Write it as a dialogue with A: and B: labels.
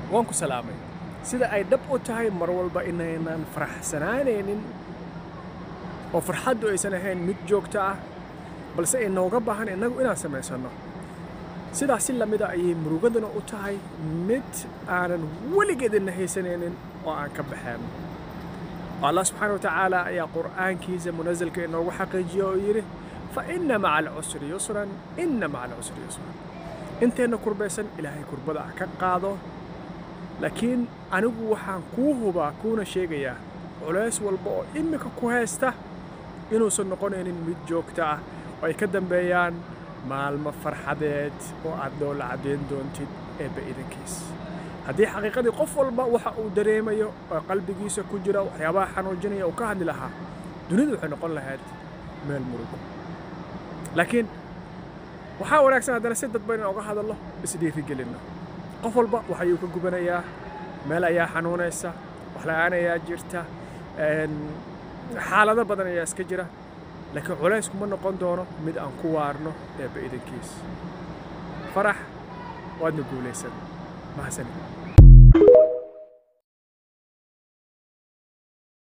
A: waan ku salaamay sida ay dhab u tahay mar walba inaynan faraxsanaanaynin oo farxaddu aysan ahayn mid joogto ah balse ay nooga baahan innagu inaan samaysanno sidaas si lamida ayay murugaduna u tahay mid aanan weligeedina haysanaynin oo aan ka baxeen allah subxaana wa tacaala ayaa qur'aankiisa munasalka inoogu xaqiijiya oo yidhi fa inna maca alcusri yusran inna maca alcusri yusran inteenna kurbaysan ilaahay kurbada ah ka qaado laakiin anigu waxaan kuu hubaa kuuna sheegayaa culays walba oo immika ku haysta inuusan noqonaynin mid joogto ah oo ay ka dambeeyaan maalmo farxadeed oo aad noola caddayn doontid eebba idankiis haddii xaqiiqadii qof walba waxa uu dareemayo oo qalbigiisa ku jira waxyaabaha xanuujinaya uu ka hadli lahaa dunidu waxay noqon lahayd meel murugo laakiin waxaa wanaagsan haddana si dadba inaan oga hadallo isdhiirigelinno qof walba wax ayuu ka gubanayaa meel ayaa xanuunaysa wax la'aan ayaa jirta xaalado badan ayaa iska jira laakiin culays kuma noqon doono mid aan ku waarno eebba idankiis farax waadna guulaysan mahadsanid